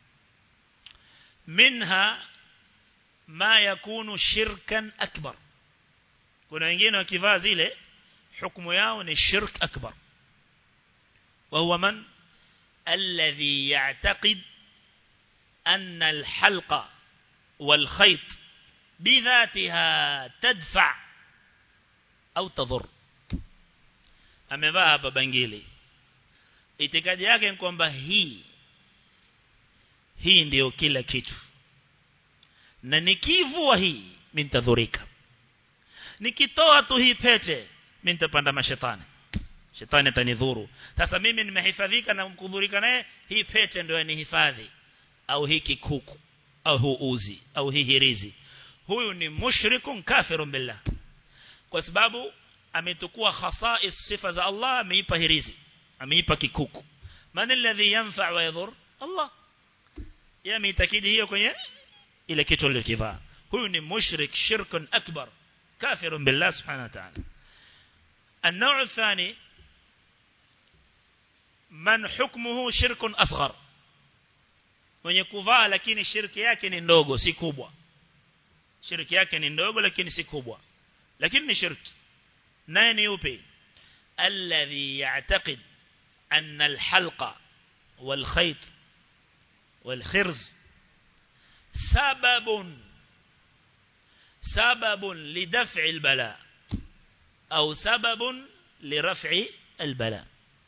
منها ما يكون شركا أكبر kuna wengine wakivaa zile hukumu yao ni shirk akbar وهو من الذي يعتقد أن الحلقة والخيط بذاتها تدفع أو تضر amevaa hapa bangili itikadi yake ni kwamba hii hii ndiyo kila kitu na nikivua hii mimi nitadhurika nikitoa tu hii pete mimi nitapanda mashetani shetani atanidhuru sasa mimi nimehifadhika na kudhurika naye hii pete ndio yanihifadhi au hii kikuku au huu uzi au hii hirizi huyu ni mushrikun kafirun billah kwa sababu ametukua khasais sifa za Allah ameipa hirizi ameipa kikuku man alladhi yanfa wa yadhur Allah yameitakidi hiyo kwenye ile kitu alichokivaa huyu ni mushrik shirkun akbar kafirun billah subhanahu wa ta'ala النوع الثاني man hukmuhu shirkun asghar mwenye kuvaa lakini shirki yake ni ndogo si kubwa shirki yake ni ndogo lakini si kubwa lakini ni shirki naye ni upi alladhi ya'taqid anna alhalqa والخيط والخرز سبب سبب لدفع البلاء أو سبب لرفع البلاء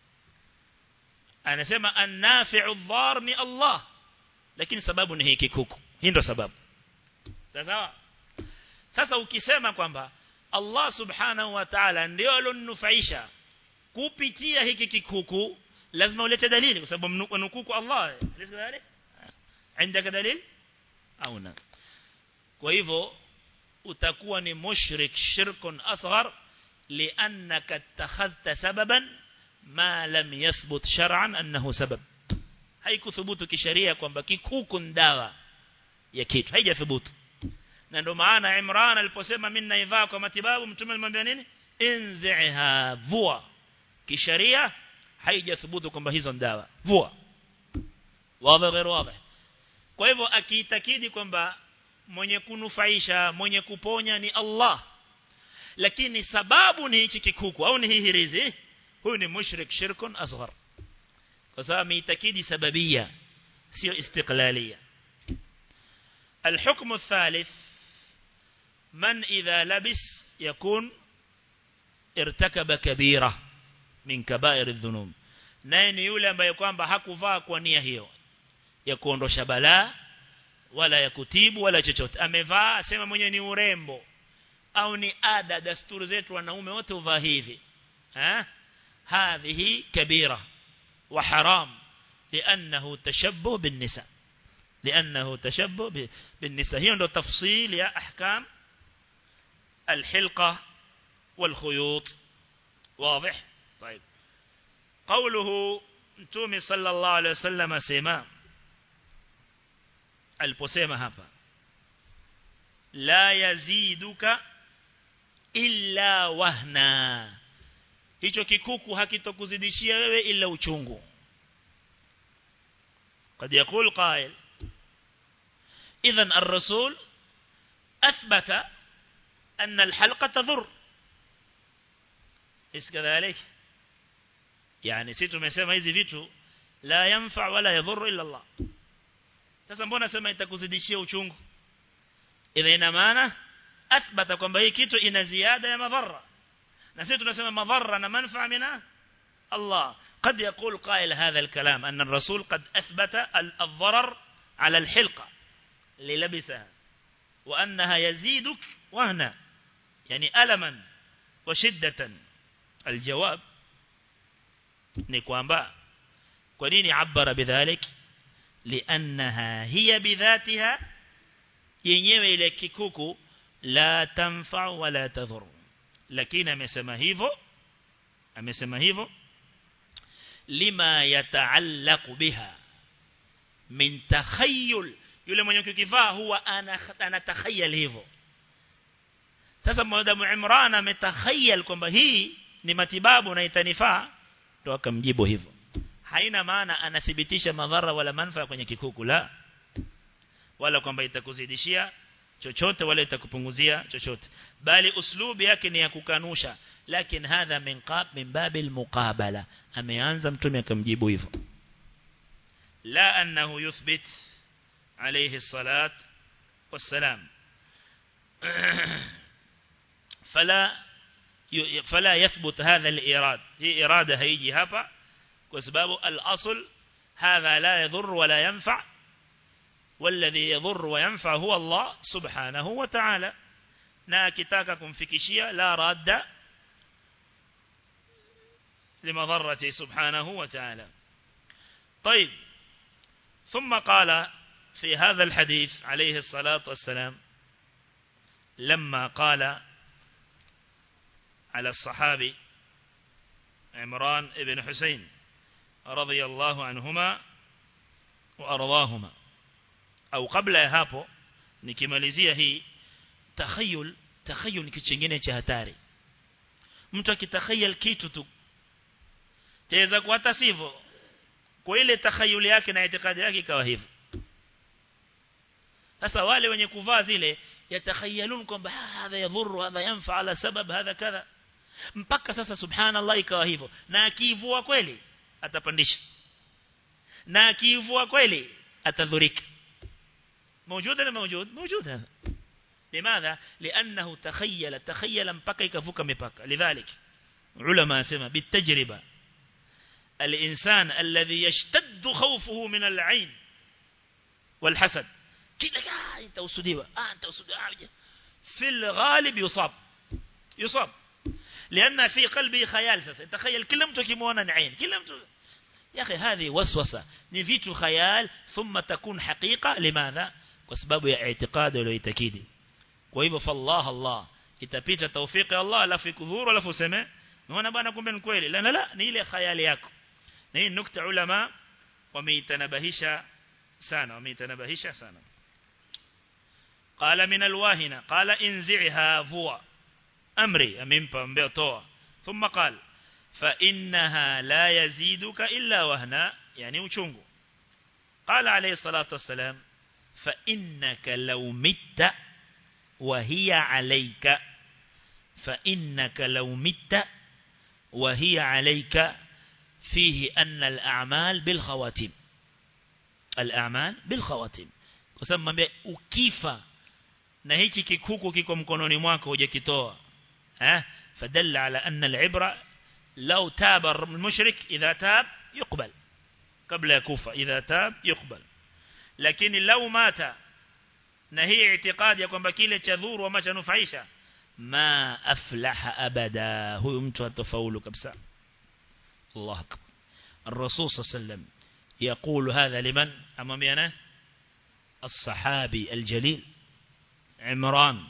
anasema annafi'u dhar ni Allah lakini sababu ni hiki kuku hii ndo sababu sawa sasa ukisema kwamba Allah subhanahu wa ta'ala ndio alonufaisha kupitia hiki kikuku lazima ulete dalili kwa sababu nukuku Allah dalili عندك dalili au na kwa hivyo utakuwa ni mushrik shirkun asghar liannaka ittakhadhta sababan ma lam yathbut shar'an annahu sabab haikuthubutu kisheria kwamba kikuku ndawa ya kitu haijathubutu na ndio maana Imran aliposema mimi naivaa kwa matibabu mtume alimwambia nini inziha vua kisheria haijathubutu kwamba hizo ndawa vua wazi غير wazi kwa hivyo akiitakidi kwamba mwenye kunufaisha mwenye kuponya ni Allah lakini sababu ni hichi kikuku au ni hii hirizi huyu ni mushrik shirkun asghar kwa sababu ameitakidi sababia sio istiqlalia الحكم الثالث من إذا لبس يكون ارتكب كبيرة من كبائر الذنوب naye ni yule ambaye kwamba hakuvaa kwa nia hiyo ya kuondosha balaa wala ya kutibu wala chochote amevaa asema mwenye ni urembo au ni ada dasturi zetu wanaume wote uvaa hivi eh هذه كبيرة وحرام لأنه تشبه بالنساء لأنه تشبه بالنساء هي عنده تفصيل يا أحكام الحلقة والخيوط واضح طيب قوله نتومي صلى الله عليه وسلم سيما aliposema hapa la yaziduka illa wahna hicho kikuku hakitokuzidishia wewe ila uchungu قد يقول قائل إذا الرسول أثبت أن الحلقة تضر إيش كذلك يعني سيتو mesema hizi vitu la yanfa wala yadhur illa Allah sasa mbona sema itakuzidishia uchungu ila ina maana athbata kwamba hii kitu ina ziada ya madhara na sisi tunasema madhara na manfaa mina الله قد يقول قائل هذا الكلام أن الرسول قد أثبت الضرر على الحلقة للبسها وأنها يزيدك وهنا يعني ألما وشدة الجواب نكوانبا ونين عبر بذلك لأنها هي بذاتها yenyewe ile kikuku la tanfa wala tadhur lakini amesema hivyo amesema hivyo lima yataallaq biha min takhayyul yule mwenye kukivaa huwa anatakhayyal hivyo sasa mwanadamu Imran ametakhayyal kwamba hii ni matibabu na itanifaa ndo akamjibu hivyo haina maana anathibitisha madhara wala manufaa kwenye kikuku la wala kwamba itakuzidishia chochote wala itakupunguzia chochote bali uslubi yake ni ya kukanusha lakini hadha min qab min babil muqabala ameanza mtume akamjibu hivyo la annahu yuthbit alayhi salat wassalam fala فلا يثبت هذا الإراد هي إرادة هيجي هapa وسبب الأصل هذا لا يضر ولا ينفع والذي يضر وينفع هو الله سبحانه وتعالى na akitaka kumfikishia la radda لمضرته سبحانه وتعالى طيب ثم قال في هذا الحديث عليه الصلاة والسلام لما قال على الصحابي عمران ابن حسين رضي الله عنهما وأرضاهما au kabla ya hapo nikimalizia hii takhayul takhayul ni kitu kingine cha hatari mtu akitakhayal kitu tu taweza kuwa hata sivyo kwa ile takhayuli yake na itikadi yake ikawa hivyo sasa wale wenye kuvaa zile yatakhayalun kwamba hadha yadhuru hadha yanfa ala sabab hadha kadha mpaka sasa subhanallah ikawa hivyo na akivua kweli atapandisha na akivua kweli atadhurika موجود ولا موجود موجود هذا لماذا لأنه تخيل تخيل مبكى يكفوك مبكى لذلك علماء سمى بالتجربة الإنسان الذي يشتد خوفه من العين والحسد كده آه انت وسديوة آه انت وسديوة في الغالب يصاب يصاب لأن في قلبه خيال ساسا تخيل كل متو كمونا عين كل متو يا أخي هذه وسوسة نفيت خيال ثم تكون حقيقة لماذا kwa sababu ya itikadi uliyoitakidi kwa hivyo fallah Allah itapita tawfiki Allah alafu ikudhuru alafu useme unaona bwana kumbe ni kweli la la ni ile khayali yako na hii nukta ulama wameitanabahisha sana wameitanabahisha sana qala min alwahina qala inzi'ha vuwa amri amempa mbeo toa thumma qala fa innaha la yaziduka illa wahna yani uchungu qala alayhi salatu wassalam فإنك لو مت وهي عليك فإنك لو مت وهي عليك فيه أن الأعمال بالخواتيم الأعمال بالخواتيم kusema ukifa na hichi kikuku kiko mkononi mwako hujakitoa eh fadalla ala anna al-ibra law taba al-mushrik idha tab yuqbal kabla ya kufa idha tab yuqbal lakini lau mata na hii itikadi ya kwamba kile cha dhuru ama cha nufaisha ma aflaha abada huyu mtu atafaulu kabisa Allah akbar الرسول صلى الله عليه وسلم يقول هذا لمن أمامنا الصحابي الجليل عمران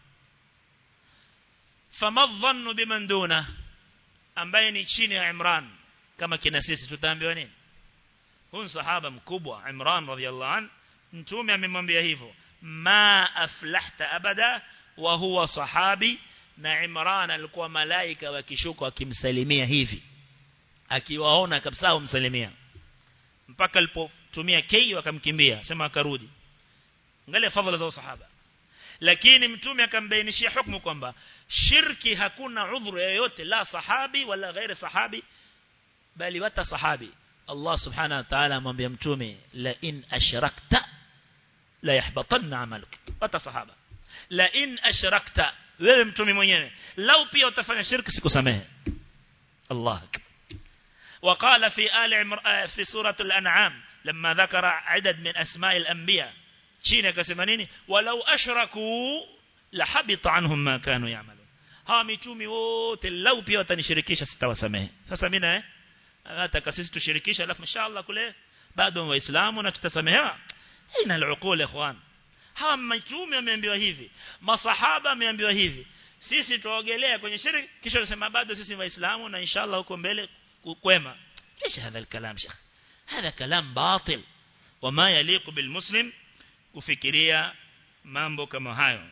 فما الظن بمن دونه ambaye ni chini ya Imran kama kina sisi tutaambiwa nini huyu sahaba mkubwa Imran radhiallahu an mtume amemwambia hivyo ma aflahta abada wa huwa sahabi na Imran alikuwa malaika wakishuka wakimsalimia hivi akiwaona kabisa humsalimia mpaka alipotumia kei wakamkimbia sema akarudi angalia fadhila za sahaba lakini mtume akambainishia hukumu kwamba shirki hakuna udhuru yoyote la sahabi wala ghairi sahabi bali wata sahabi Allah subhanahu wa ta'ala amwambia mtume la in ashrakta la yahbatanna amaluk wata sahaba la in ashrakta wewe mtume mwenyewe lau pia utafanya shirki sikusamehe Allah وقال في آل عمر في سورة الأنعام لما ذكر عدد من أسماء الأنبياء شين كسمانين ولو أشركوا لحبط عنهم ما كانوا يعملون ها mitume wote lau pia watanishirikisha sitawasamehe sasa mimi na nataka sisi tushirikisha alafu inshallah kule bado waislamu na tutasamehewa ina al-uqul ikhwan hawa mitume wameambiwa hivi masahaba wameambiwa hivi sisi tuogelea kwenye shirki kisha tunasema bado sisi waislamu na inshallah huko mbele kwema ايش هذا الكلام شيخ هذا كلام باطل وما يليق بالمسلم kufikiria mambo kama hayo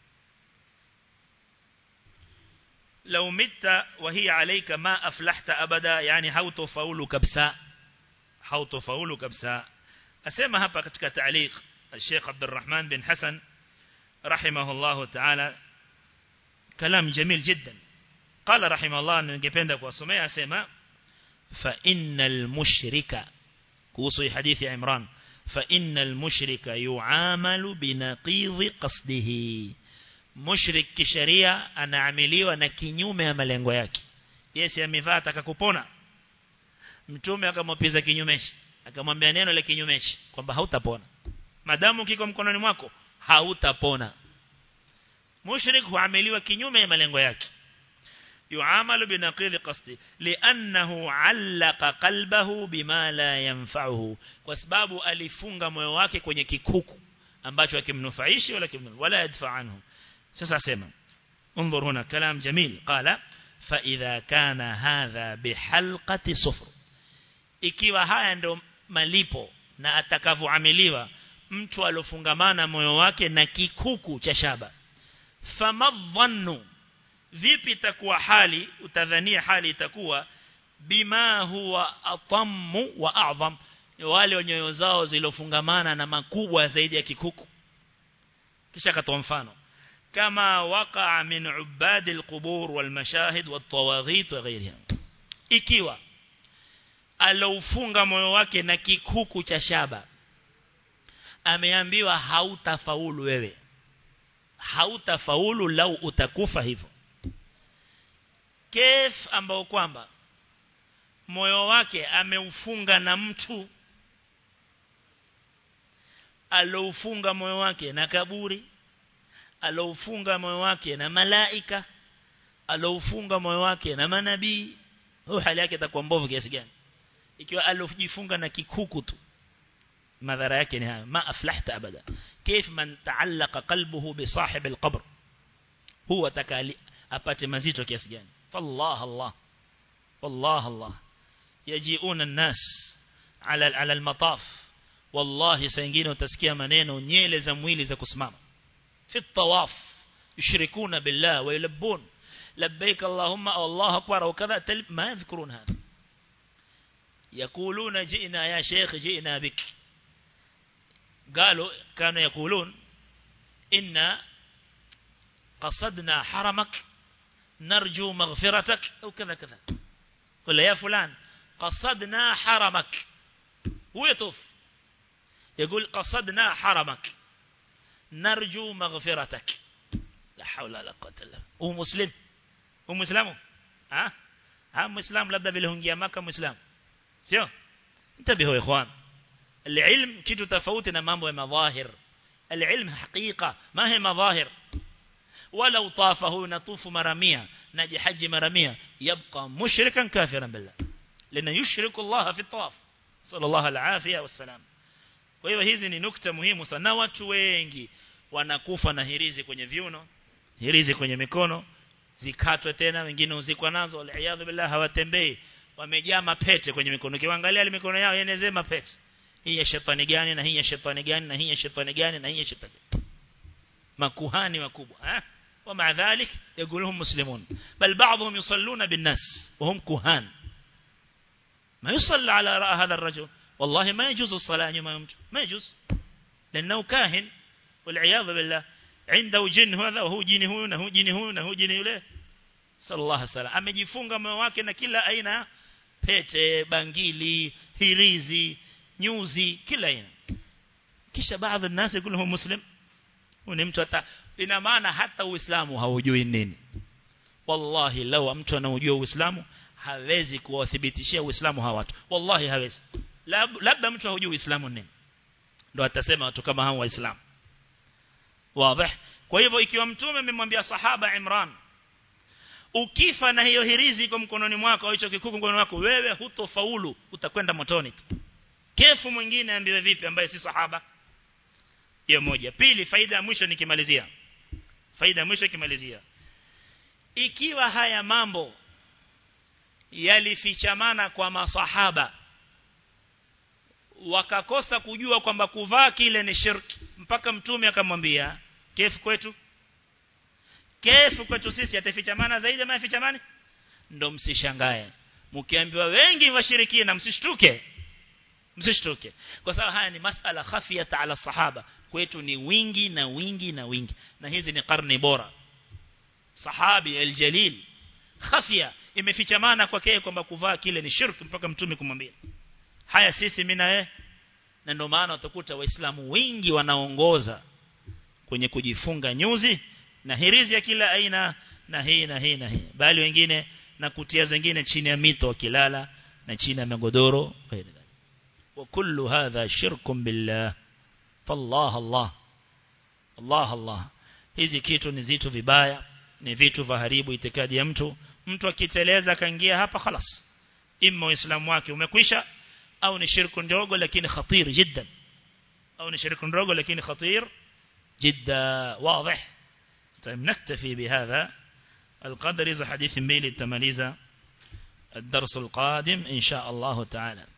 لو مت وهي عليك ما أفلحت أبدا يعني hautofaulu kabisa hautofaulu kabisa asema hapa katika تعليق الشيخ عبد الرحمن بن حسن رحمه الله تعالى كلام جميل جدا قال رحمه الله ningependa kuwasomea asema فإن المشرك كوصي حديث عمران فإن المشرك يعامل بنقيض قصده مشرك kisheria anaamiliwa na kinyume ya malengo yake Yesu amevaa atakakupona mtume akamwapiza kinyumeshi akamwambia neno la kinyumeshi kwamba hautapona madamu kiko mkononi mwako hautapona mushrik huamiliwa kinyume ya malengo yake يعامل بنقيض قصده لأنه علق قلبه بما لا ينفعه وسباب alifunga moyo wake kwenye kikuku ambacho hakimnufaishi wala kimnu wala yadfa anhu sasa sema انظر هنا كلام جميل قال فإذا كان هذا بحلقة صفر ikiwa haya ndo malipo na atakavyoamiliwa mtu alofungamana moyo wake na kikuku cha shaba famadhannu vipi itakuwa hali utadhania hali itakuwa bima huwa atammu wa a'zam wale nyoyo zao zilofungamana na makubwa zaidi ya kikuku kisha katoa mfano kama waqa min ubad alqubur walmashahid wattawaghit wa ghayriha ikiwa aloufunga moyo wake na kikuku cha shaba ameambiwa hautafaulu wewe hautafaulu lau utakufa hivyo kef ambao kwamba moyo wake ameufunga na mtu aloufunga moyo wake na kaburi aloufunga moyo wake na malaika aloufunga moyo wake na manabii huyo hali yake itakuwa mbovu kiasi gani ikiwa alojifunga na kikuku tu madhara yake ni haya ma aflahta abada كيف من تعلق قلبه بصاحب القبر هو تكالي apate mazito kiasi gani fallah allah والله الله يجيئون الناس على على المطاف والله سينجين وتسكيا maneno nyele za mwili za kusimama في الطواف يشركون بالله ويلبون لبيك اللهم او الله اكبر وكذا ما يذكرون هذا يقولون جئنا يا شيخ جئنا بك قالوا كانوا يقولون إن قصدنا حرمك نرجو مغفرتك أو كذا كذا قل يا فلان قصدنا حرمك هو يطوف يقول قصدنا حرمك نرجو مغفرتك لا حول ولا قوة إلا هو مسلم هو مسلم ها ها مسلم labda vile hungia maka muislam sio انتبهوا يا اخوان العلم kitu tofauti na mambo ya madhahir العلم حقيقة ما هي مظاهر ولو طافه نطوف مرمية نجي حج مرمية يبقى مشركا كافرا بالله لأنه يشرك الله في الطواف صلى الله العافية والسلام kwa hiyo hizi ni nukta muhimu sana watu wengi wanakufa na hirizi kwenye viuno hirizi kwenye mikono zikatwe tena wengine uzikwa nazo waliaadhu billah hawatembei wamejaa mapete kwenye mikono kiangalia ile mikono yao yenezee mapete hii ya shetani gani na hii ya shetani gani na hii ya shetani gani na hii ya shetani makuhani wakubwa eh ومع ذلك يقولهم مسلمون بل بعضهم يصلون بالناس وهم كهان ما يصلى على رأى هذا الرجل والله ما يجوز الصلاة ما يمجو ما يجوز لأنه كاهن والعياذ بالله عنده جن هذا وهو جن هو وهو جن هو وهو جن يله صلى الله عليه وسلم amejifunga moyo wake na kila aina pete bangili hirizi nyuzi kila aina kisha baadhi ya nasi kullu muslim ni mtu hata ina maana hata uislamu haujui nini wallahi law mtu anaujua uislamu hawezi kuwathibitishia uislamu hawa watu wallahi hawezi labda mtu haujui uislamu nini ndo atasema watu kama hao waislamu wazi kwa hivyo ikiwa mtume amemwambia sahaba Imran ukifa na hiyo hirizi iko mkononi mwako au hicho kikuku mkononi mwako wewe hutofaulu utakwenda motoni kefu mwingine ambiwe vipi ambaye si sahaba hiyo moja pili faida ya mwisho nikimalizia faida ya mwisho nikimalizia ikiwa haya mambo yalifichamana kwa masahaba wakakosa kujua kwamba kuvaa kile ni shirki mpaka mtume akamwambia kefu kwetu kefu kwetu sisi atafichamana zaidi ama yafichamani ndo msishangae mkiambiwa wengi washirikie na msishtuke msishtuke kwa sababu haya ni masala khafiyata ala sahaba kwetu ni wingi na wingi na wingi na hizi ni karne bora sahabi aljalil khafia imefichamana kwake kwamba kuvaa kile ni shirki mpaka mtume kumwambia haya sisi mimi na wewe na ndio maana utakuta waislamu wengi wanaongoza kwenye kujifunga nyuzi na hirizi ya kila aina na hii na hii na hii bali wengine na kutia zingine chini ya mito wakilala na chini ya magodoro وكل هذا شرك بالله فالله الله الله الله hizi kitu ni zitu vibaya ni vitu vaharibu itikadi ya mtu mtu akiteleza kaingia hapa خلاص imma uislamu wake umekwisha au ni shirku ndogo lakini khatir jiddan au ni shirku ndogo lakini khatir جدا واضح طيب نكتفي بهذا القدر إذا حديث ميل التماليزة الدرس القادم إن شاء الله تعالى